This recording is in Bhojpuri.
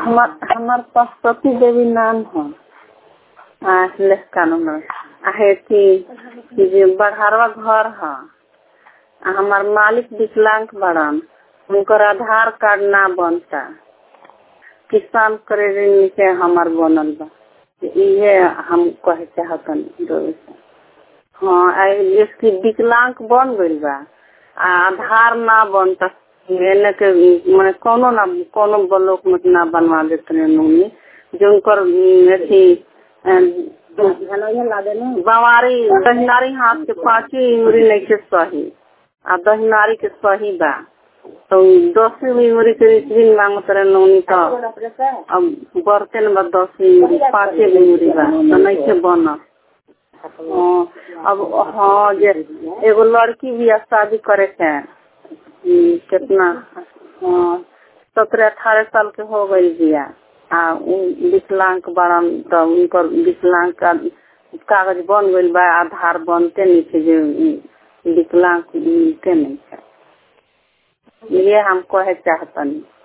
हमार हमार पशुपति देवी नाम है आ लेख कानून आ है कि जे बड़हरवा घर है आ हमार मालिक विकलांग बड़न उनकर आधार कार्ड ना बनता किसान क्रेडिट से हमार बनल बा इहे हम कहे चाहतन रउआ से हाँ आ इसकी विकलांग बन गइल बा आ आधार ना बनता एने के माने कोनो ना कोनो ब्लॉक में ना बनवा देते नूनी जो उनकर अथी बवारी दहिनारी हाथ के पांची उंगली नहीं के सही आ दहिनारी के सही बा तो दसवीं उंगली के दिन मांगत रहे नौनी तो अब बढ़ते न बा दसवीं उंगली पाँचे उंगली बा तो नहीं के बना हाँ, अब हाँ जे एगो लड़की भी है शादी करे के हम्म, कितना हाँ सत्रह अठारह साल के हो गई बिया आ उ विकलांग बड़न तो उनकर विकलांग का कागज बन गइल बा आधार बनते नहीं थे जे उ विकलांग मिलते नहीं है ये हम कहे चाहतनी